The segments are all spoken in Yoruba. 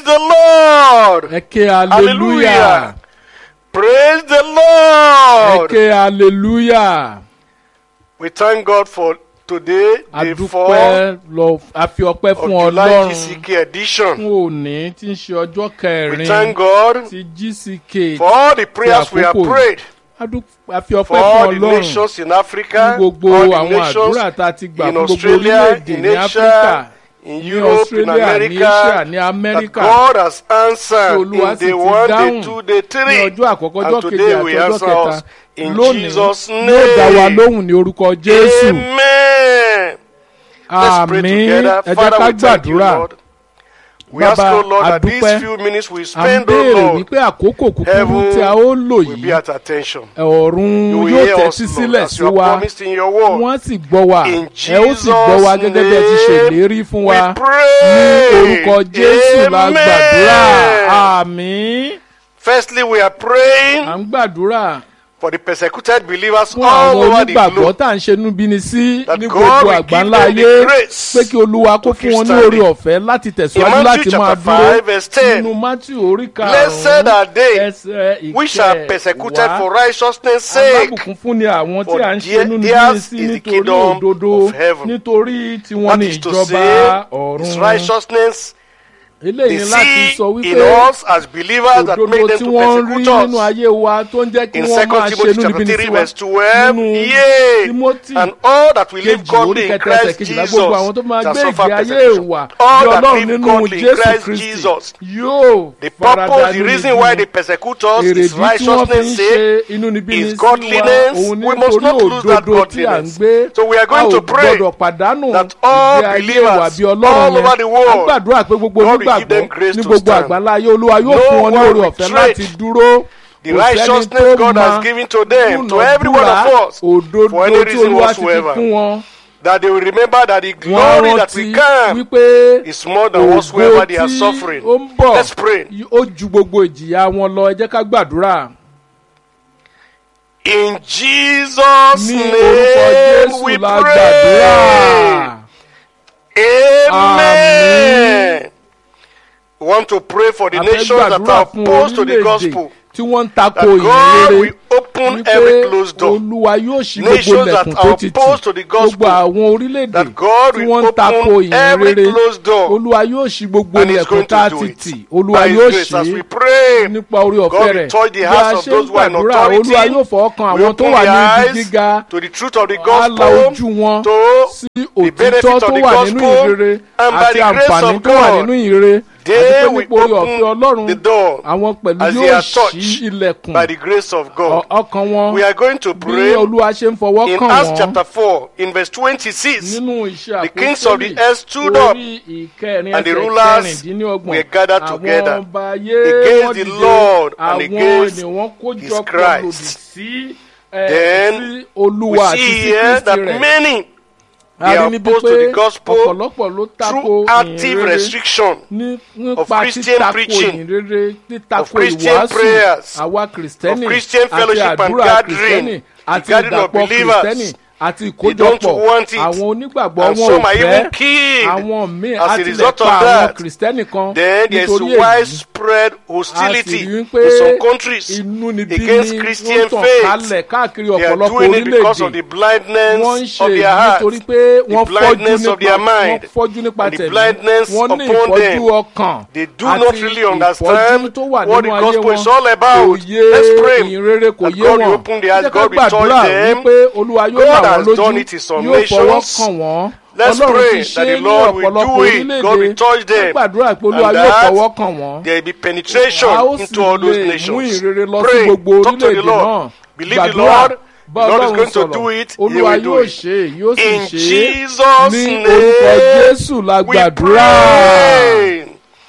the Lord. ẹ ké hallelujah Hallelujah. Praise the ẹ Lord. ké hallelujah We thank God for today, day four adúpẹ́ lọ a fi ọpẹ́ of fún July ọlọ́run GCK edition. fún òní tí ń ṣe ọjọ́ We kẹrin thank God ti GCK for all the prayers we have àkókò yìí. prayed Adú- a fi for ọpẹ́ fún all the ọlọ́run nations in Africa, fún gbogbo all the àwọn nations àdúrà tá a ti gbà in fún gbogbo Australia, orílẹ̀-èdè in ní áfíríkà Asia, in ní Europe, in australia ní asia America, ní that amẹ́ríkà God has answered Olúwa in sì day ti one, day dáhùn two, day ní three. ọjọ́ àkọ́kọ́ And ọjọ́ kejì today àti we ọjọ́ answer kẹta us in lónìí Jesus' yóò dá wa name. lóhùn ní orúkọ jésù Amen. Let's pray àmín together. ẹ jẹ́ Father, ká we thank you, gbàdúrà Lord. We ask, Bàbá, O Lord, that adúpẹ́. these few minutes we à ń spend, O béèrè Lord, wípé àkókò kúkúrú heaven tí a ó lò will be yìí at attention. ọ̀run You will yóò hear us, tẹ́tí Lord, sílẹ̀ as sí you have wa promised in your word. wọ́n sì gbọ́ wa In ẹ ó sì gbọ́ wa Jesus' gẹ́gẹ́ bí ẹ ti ṣèlérí fún wa We ní pray. orúkọ jésù la gbàdúrà Amen. àmín Firstly, we are à praying ń gbàdúrà for the persecuted believers fún all àwọn over the onígbàgbọ́ globe. tá à ń ṣe núbíni sí That ní God gbogbo will àgbáńlá give them ayé the grace pé kí olúwa kó to fún keep wọn ní standing. orí ọ̀fẹ́ láti In tẹ̀síwájú láti Matthew máa chapter dúró 5, verse 10, nínú matthew orí Blessed karùn-ún are they ẹsẹ̀ which are persecuted ìkẹwàá for righteousness' sake. alábùkún fún ni àwọn tí For à ń ṣe there- nínú theirs sí is the nítorí kingdom òdodo of heaven. nítorí tiwọn That ní is to ìjọba say, ọ̀run His righteousness eléyìí they ni láti see sọ in wípé us as believers that òdodo make them tí to wọ́n ń rí persecute nínú us. ayé wa tó ń jẹ́ kí In wọ́n 2 máa ṣe Timothy nínú chapter ibi 3 sí wa verse 12, nínú yea, Timothy and all that will live kejì orí godly in kẹta ẹsẹ̀ Christ kejìlá Jesus gbogbo àwọn tó máa shall gbé suffer ìgbé ayé persecution. ìwà All bí that ọlọ́run live nínú godly in jésù Christ kristi Jesus. yóò The farada purpose, the nínú reason ibi why wọn. they persecute us èrèdí is tí wọ́n fi ń righteousness' ṣe sake. inú níbí is ní sí wa godliness. òun We must nítorí not lose that òdodo tí à ń godliness. gbé So we are going a ò to pray gbọdọ̀ pàdánù that all ìgbé ayé believers ìwà bí all ọlọ́run over the yẹn world, a gbàdúrà pé gbogbo God will give onígbàgbọ́ them grace ní to gbogbo stand. àgbáńlá ayé olúwa yóò No fún wọn ní one orí will ọ̀fẹ́ trade láti dúró The kò sẹ́ni righteousness tó God máa has given to them, to every one dúnàádúrà of us, òdodo for any tí reason olúwa ti fi whatsoever. fún wọn that they will remember that the wọ́n glory that rántí will come wípé is more than ògo whatsoever they are tí suffering. ó ń bọ̀ Let's pray. ó ju gbogbo ìjìyà wọn lọ ẹ jẹ́ ká gbàdúrà In Jesus' ní orúkọ name jésù we la pray. gbàdúrà Amen. We want to pray for the a fẹ́ nations that gbàdúrà are fún opposed to the orílẹ̀-èdè gospel. tí wọ́n ń That tako God ìrere will open wípé every closed door. olúwa yóò ṣí gbogbo Nations that ilẹ̀kùn are tó ti tì opposed to the gospel. gbogbo àwọn orílẹ̀-èdè That God tí will wọ́n ń tako open every ìrere closed door. olúwa yóò ṣí gbogbo And He's ilẹ̀kùn going tá a to ti do tì it. olúwa By His yóò grace, as ṣí we pray, nípa orí ọ̀fẹ́ God will rẹ̀ touch the bí a hearts of ṣe ń those who are in gbàdúrà authority. olúwa yóò fọwọ́ kan we àwọn tó open wà the ní ibi eyes gíga to the truth of the á la gospel, ojú wọn to sí the benefit òtítọ́ of tó the wà nínú gospel, ìrere and by àti the grace àǹfààní of tó wà God, nínú ìrere àti they pé will nípa orí ọ̀fẹ́ open ọlọ́run the door àwọn pẹ̀lú as they yóò are ṣí touched ilẹ̀kùn by the grace of ọ- God. ọkàn wọn We are going to bí pray olúwa ṣe ń fọwọ́ in kàn Acts wọ́n chapter 4, in verse 26. nínú iṣẹ́ the kings of the àpòstélì earth stood up, orí ìkẹrin and the ẹsẹ̀ rulers kẹrìndínlọ́gbọ̀n were gathered together àwọn ọba ayé against wọ́n the dìde Lord and àwọn against ènìyàn wọn kójọ his pọ̀ Christ. lòdì sí ẹ, Then sí We olúwa àti see sí here kristi that rẹ̀ many a they rí are níbi opposed to pé the gospel ọ̀pọ̀lọpọ̀ ló tako through active ìhìnrere restriction ní of nípa Christian títako preaching, ìhìnrere títako of Christian ìwàásù prayers, àwa kìrìsìtẹ́nì of Christian àti fellowship and àdúrà gathering, kìrìsìtẹ́nì the àti gathering of ìdàpọ̀ believers. kìrìsìtẹ́nì àti They don't ìkójọpọ̀ want it. àwọn onígbàgbọ́ and wọn some ò are fẹ́ even killed. àwọn míì As a àti lè result of pa àwọn that, kìrìsìtẹ́nì kan Then there is nítorí èyí widespread a sì hostility rí pé in some countries. inú níbí against ni Christian wọ́n tàn faith. kálẹ̀ káàkiri They are ọ̀pọ̀lọpọ̀ doing it because of the orílẹ̀-èdè blindness wọ́n ń ṣe of èyí their heart, nítorí pé wọ́n fọ́jú blindness of nípa their wọ́n mind, fọ́jú nípa and the tẹ̀mí blindness wọ́n ní upon ìfọ́jú them. ọkàn They do àti not really ìfọ́jú understand tó wà what nínú the ayé gospel is wọn all about. kò yé Let's pray ìrere kò that yé God will wọn open their eyes, jẹ́ ká God will touch gbàdúrà them. wípé olúwa yóò God là wọ́n has lójú done it in some yóò fọwọ́ nations. kàn wọ́n Let's ọlọ́run pray ti ṣe that the ní Lord will ọ̀pọ̀lọpọ̀ do it. God will orílẹ̀-èdè touch them. ká gbàdúrà pé olúwa And yóò that fọwọ́ kàn wọ́n There will be penetration a ó sì into all those lè mú nations. ìrere lọ sí Pray, gbogbo talk to the orílẹ̀-èdè Lord. náà Believe the gbàdúrà Lord. bá The Lord is ọlọ́run going to sọ̀rọ̀ do it. He olúwa will do yóò it. ṣe é yóò sì In ṣe é Jesus' ní name, orúkọ jésù la we gbàdúrà pray.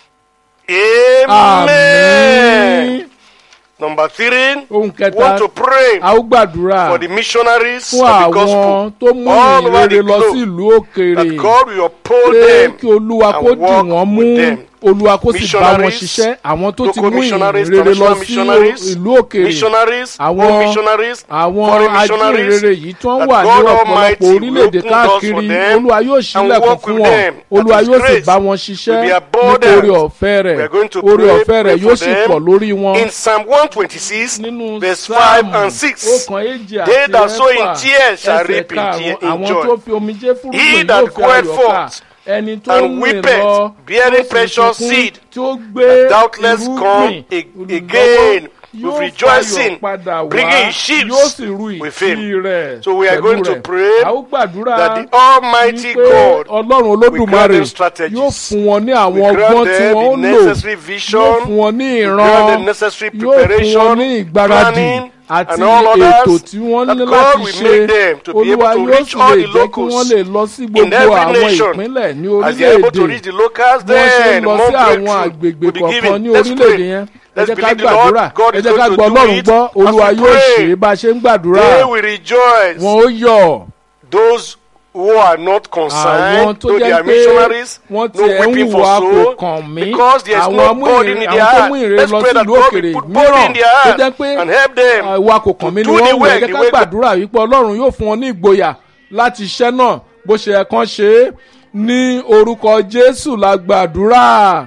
Amen. àmín Number three, ohun we kẹta want to pray a ó gbàdúrà for the missionaries fún of the àwọn gospel tó mú all over ìrere the lọ sí globe ìlú òkèèrè that God will uphold pé them kí olúwa and kó dì walk wọ́n mú with them. olúwa kó sì bá wọn missionaries, ṣiṣẹ́ àwọn tó ti local mú ìyìn missionaries, rere lọ international sí missionaries, ìlú òkèèrè missionaries, àwọn home missionaries, àwọn foreign missionaries, ajínrere yìí tó ń that wà ní God ọ̀pọ̀lọpọ̀ Almighty will orílẹ̀-èdè open doors for káàkiri them olúwa yóò and ṣílẹ̀kùn work fún with wọn them. That olúwa His yóò sì grace bá wọn will ṣiṣẹ́ be abundant. nítorí ọ̀fẹ́ rẹ̀ We are going to orí pray, ọ̀fẹ́ rẹ̀ pray yóò for sì them. pọ̀ lórí wọn In Psalm 126, nínú verse 5 sáàmù and 6, ọkàn èjì They àti that sow in ẹ̀fà tears shall ẹsẹ̀ reap in karùn-ún tear- in àwọn joy. tó fi omijé He fúrúgbìn that yóò fi goeth ayọ̀ ká forth ẹni tó and ń rìn weepeth, lọ bearing tó sì precious sunkún, seed, tí ó gbé doubtless irúgbìn come a- lọ́wọ́, again yóò with rejoicing, fayọ̀ padà wá, bringing his sheaves yóò sì ru with him. ìtì rẹ̀ So we are pẹ̀lú going to rẹ̀. pray a ó gbàdúrà that the Almighty wípé God ọlọ́run will grant olódùmarè them strategies. yóò fún wọn ní àwọn will grant ọgbọ́n tí them wọ́n the ó lò necessary vision, yóò fún wọn ní will ìran grant them necessary yóò fún wọn preparation, ní ìgbáradì planning, àti and all ètò others tí wọ́n that ní God láti will ṣe make them to be olúwa able to yóò reach sì all lè the jẹ́ kí wọ́n locals lè lọ sí in gbogbo every àwọn nation. ìpínlẹ̀ ní As they are able to orílẹ̀-èdè reach the locals, bí wọ́n ṣe ń then lọ more sí àwọn breakthrough àgbègbè will be kọ̀ọ̀kan given. ní Let's orílẹ̀-èdè pray. yẹn ẹ Let's jẹ́ ká believe the Lord gbàdúrà God ẹ is jẹ́ ká going to gbọ́ do ọlọ́run it gbọ́ as olúwa we yóò pray. ṣe é bá a ṣe ń gbàdúrà They will rejoice. wọn ó yọ̀ Those who are not àwọn concerned, tó though they jẹ́ are pé missionaries, wọ́n no tiẹ̀ ń weeping for wà kò soul, kàn mí because there is àwọn no mú burden ìrìn in àwọn their tó heart. mú ìrìn Let's lọ pray that sílùú God òkèrè will put burden mìíràn in their tó heart jẹ́ pé and help them ìwà kò kàn mí to ni do wọ́n the wù ẹ́ work jẹ́ the ká way God- gbàdúrà wípé ọlọ́run yóò fún wọn ní ìgboyà láti iṣẹ́ náà bó ṣe yẹ kán ṣe é ní orúkọ jésù la gbàdúrà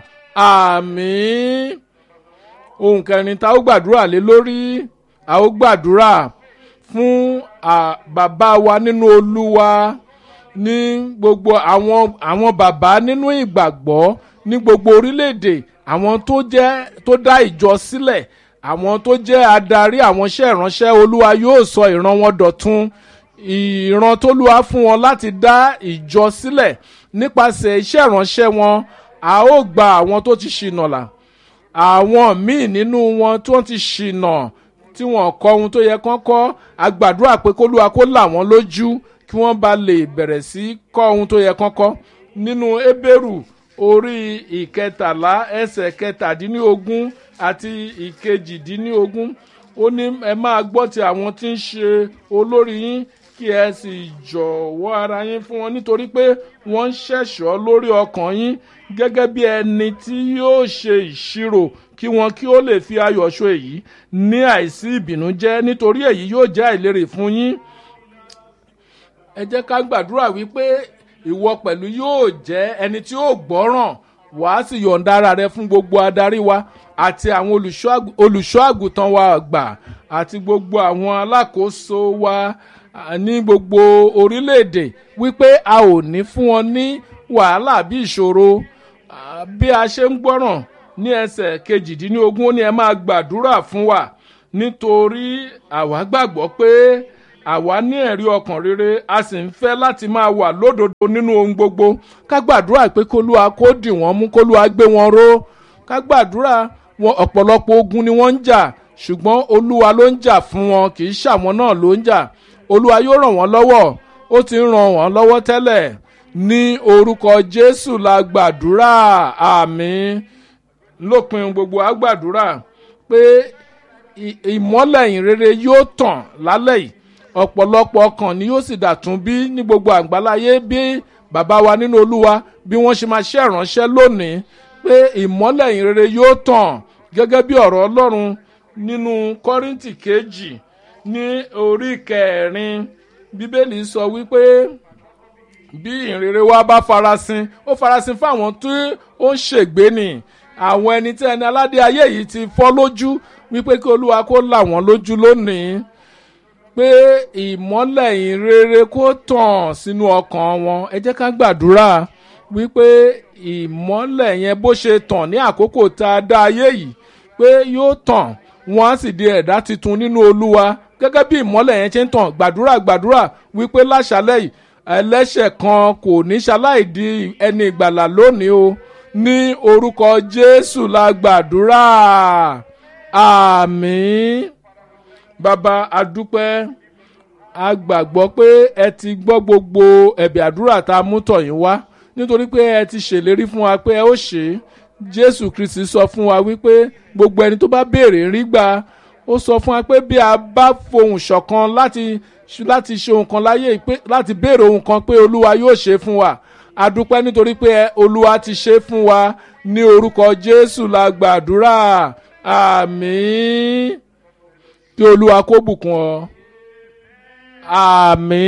àmín ohun kẹrin tá a ó gbàdúrà lé lórí a ó gbàdúrà fún à, bàbá wa nínú olúwa ní gbogbo àwọn àwọn bàbá nínú ìgbàgbọ́ ní gbogbo orílẹ̀-èdè àwọn tó jẹ́ tó dá ìjọ sílẹ̀ àwọn tó jẹ́ adarí àwọn iṣẹ́ ìránṣẹ́ olúwa yóò sọ ìran wọn dọ̀tun ìran tólúwa fún wọn láti dá ìjọ sílẹ̀ nípasẹ̀ iṣẹ́ ìránṣẹ́ wọn a ó gba àwọn tó ti ṣìnà là àwọn míì nínú wọn tí wọ́n ti ṣìnà tí wọ́n kọ́ ohun tó yẹ kán kọ́ àgbàdúrà pé kólúwa kó là wọ́n lójú kí wọ́n bá lè bẹ̀rẹ̀ sí kọ́ ohun tó yẹ kán kọ́ nínú ebéèrù orí ìkẹtàlá ẹsẹ̀ kẹtàdínlógún àti ìkejìdínlógún ó ní ẹ máa gbọ́ ti àwọn tí ń ṣe olórí yín kí ẹ sì jọ̀wọ́ ara yín fún wọn nítorí pé wọ́n ń ṣẹ̀ṣọ́ lórí ọkàn yín gẹ́gẹ́ bí ẹni tí yóò ṣe ìṣirò kí wọn kí ó lè fi ayọ̀ ṣo èyí ní àìsí ìbìnújẹ́ nítorí èyí yóò jẹ́ àìlérè fún yín ẹ jẹ́ ká gbàdúrà wípé ìwọ pẹ̀lú yóò jẹ́ ẹni tí yóò gbọ́ràn wàá sì yọ̀ǹda ara rẹ fún gbogbo adarí wa àti àwọn olùṣọ́ àgù- olùṣọ́ àgùntàn wa àgbà àti gbogbo àwọn alákòóso wa à, ní gbogbo orílẹ̀-èdè wípé a ò ní fún wọn ní wàhálà bí ìṣòro à, bí a ṣe ń gbọ́ràn ní ẹsẹ̀ kejìdínlógún ó ní ẹ máa gbàdúrà fún wa nítorí àwa gbàgbọ́ pé àwa ní ẹ̀rí ọkàn rere a sì ń fẹ́ láti máa wà lódodo nínú ohun gbogbo ká gbàdúrà pé kólúwa kó dì wọ́n mú kólúwa gbé wọn ró ká gbàdúrà wọn ọ̀pọ̀lọpọ̀ ogun ni wọ́n ń jà ṣùgbọ́n olúwa ló ń jà fún wọn kì í ṣàwọn náà ló ń jà olúwa yóò ràn wọ́n lọ́wọ́ ó ti ń ràn wọ́n lọ́wọ́ tẹ́lẹ̀ ní orúkọ jésù la gbàdúrà àmín lópin gbogbo a gbàdúrà pé ì- ìmọ́lẹ̀ ìrere yóò tàn lálẹ́ yìí ọ̀pọ̀lọpọ̀ ọkàn ni yóò sì dàtún bí ní gbogbo àgbáláyé bí bàbá wa nínú olúwa bí wọ́n ṣe máa ṣe ìránṣẹ́ lónìí pé ìmọ́lẹ̀ ìrere yóò tàn gẹ́gẹ́ bí ọ̀rọ̀ ọlọ́run nínú kọ́ríntì kejì ní orí kẹrin bíbélì sọ wípé bí ìrere wa bá farasin ó farasin fáwọn tí ó ń ṣègbè ni àwọn ẹni tí ẹni aládé ayé yìí ti fọ́ lójú wípé kí olúwa kó là wọ́n lójú lónìí pé ìmọ́lẹ̀ ìrere kó tàn sínú ọkàn wọn ẹ jẹ́ ká gbàdúrà wípé ìmọ́lẹ̀ yẹn bó ṣe tàn ní àkókò tá a dá ayé yìí pé yóò tàn wọ́n á sì di ẹ̀dá tuntun nínú olúwa gẹ́gẹ́ bí ìmọ́lẹ̀ yẹn ṣe ń tàn gbàdúrà gbàdúrà wípé láṣálẹ̀ yìí ẹlẹ́ṣẹ̀ kan kò ní ṣaláì di ẹni ìgbàlà lónìí o ní orúkọ jésù la gbàdúrà àmín bàbá adúpẹ́ a gbàgbọ́ pé ẹ ti gbọ́ gbogbo ẹ̀bẹ̀ àdúrà tá a mú tọ̀ yín wá nítorí pé ẹ ti ṣèlérí fún wa pé ẹ ó ṣe é jésù kristi sọ fún wa wípé gbogbo ẹni tó bá béèrè ń rí gbà ó sọ fún wa pé bí a bá fohùn ṣọ̀kan láti láti ṣe ohun kan láyé yìí pé láti béèrè ohun kan pé olúwa yóò ṣe é fún wa adúpẹ́ nítorí pé ẹ- olúwa ti ṣe é fún wa ní orúkọ jésù la gbàdúrà àmì kí olúwa kó bùkún ọ àmì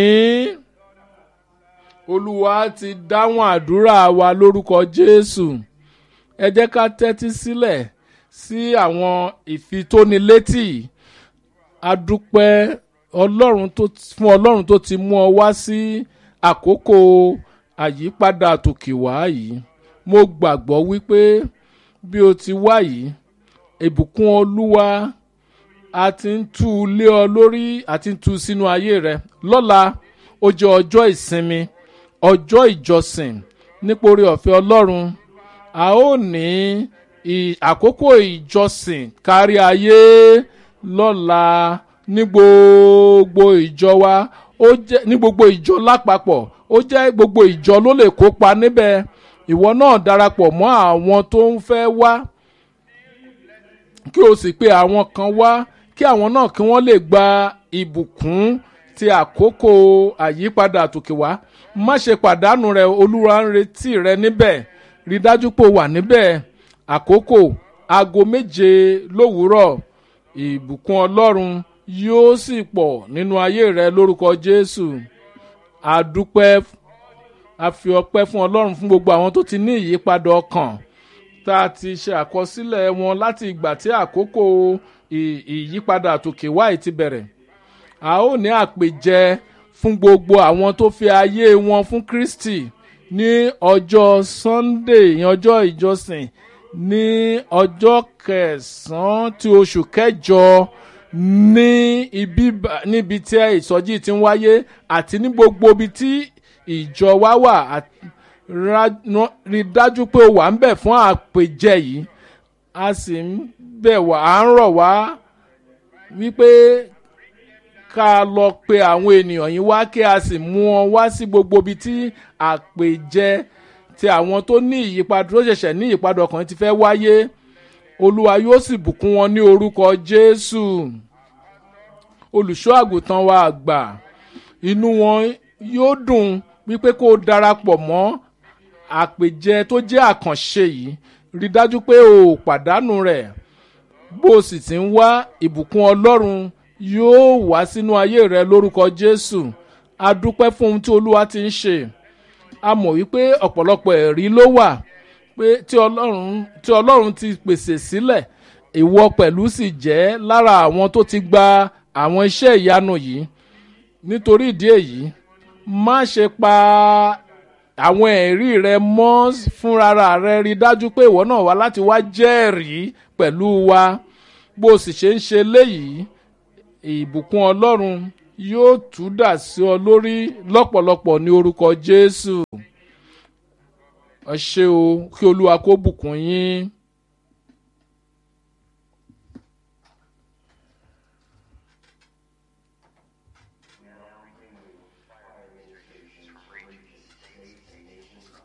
olúwa ti dáhùn àdúrà wa lórúkọ jésù ẹ jẹ́ ká tẹ́tí sílẹ̀ sí àwọn ìfitónilétì adúpẹ́ ọlọ́run tó fún ọlọ́run tó ti mú ọ wá sí àkókò àyípadà tòkè wá yìí mo gbàgbọ́ wípé bí o ti wá yìí ìbùkún olúwa a ti ń tú u lé ọ lórí àti ń tú u sínú ayé rẹ lọ́la ó jẹ́ ọjọ́ ìsinmi ọjọ́ ìjọsìn nítorí ọ̀fẹ́ ọlọ́run a ó ní àkókò ìjọsìn kárí ayé lọ́la ní gbogbo ìjọ wa ó jẹ́ ní gbogbo ìjọ lápapọ̀ ó jẹ́ gbogbo ìjọ ló lè kópa níbẹ̀ ìwọ náà darapọ̀ mọ́ àwọn tó ń fẹ́ wá kí o sì pe àwọn kan wá kí àwọn náà kí wọ́n lè gba ìbùkún ti àkókò àyípadà àtòkè wá má ṣe pàdánù rẹ olúwa ń retí rẹ níbẹ̀ rí dájú pé o wà níbẹ̀ àkókò aago méje lówùúrọ̀ ìbùkún ọlọ́run yóò sì pọ̀ nínú ayé rẹ lórúkọ jésù àdúpẹ́ a fi ọpẹ́ fún ọlọ́run fún gbogbo àwọn tó ti ní ìyípadà ọkàn tá a ti ṣe àkọsílẹ̀ wọn láti ìgbà tí àkókò ìyípadà àtòkè wáyé ti bẹ̀rẹ̀ a ó ní àpèjẹ fún gbogbo àwọn tó fi ayé wọn fún kristi ní ọjọ́ sunday ní ọjọ́ ìjọsìn ní ọjọ́ kẹsàn-án ti oṣù kẹjọ ní ibi níbi tí ìsọjí ti ń wáyé àti ní gbogbo ibi tí ìjọ wa wà rí dájú pé o wà ń bẹ̀ fún àpèjẹ yìí a sì ń bẹ̀ wá à ń rọ̀ wá wípé ká lọ pe àwọn ènìyàn yìí wá kí a sì mú wọn wá sí gbogbo ibi tí àpèjẹ ti àwọn tó ní ìyípadà tó ṣẹ̀ṣẹ̀ ní ìyípadà ọkàn ti fẹ́ wáyé olúwa yóò sì bùkún wọn ní orúkọ jésù olùṣọ́ àgùntàn wa àgbà inú wọn yóò dùn wípé kó o darapọ̀ mọ́ àpèjẹ tó jẹ́ àkànṣe yìí rí dájú pé o ò pàdánù rẹ̀ bó o sì ti ń wá ìbùkún ọlọ́run yóò wá sínú ayé rẹ lórúkọ jésù a dúpẹ́ fún ohun tí olúwa ti ń ṣe a mọ̀ wípé ọ̀pọ̀lọpọ̀ ẹ̀rí ló wà pé tí ọlọ́run tí ọlọ́run ti pèsè sílẹ̀ ìwọ pẹ̀lú sì jẹ́ lára àwọn tó ti gba àwọn iṣẹ́ ìyanu yìí nítorí ìdí èyí má ṣe pa àwọn ẹ̀rí rẹ mọ́ fúnra rẹ rí dájú pé ìwọ náà wá láti wá jẹ́rìí pẹ̀lú wa bó o sì ṣe ń ṣe léyìí ìbùkún ọlọ́run yóò tú dà sí ọ lórí lọ́pọ̀lọpọ̀ ní orúkọ jésù ẹ ṣé o kí olúwa kó bùkún yín.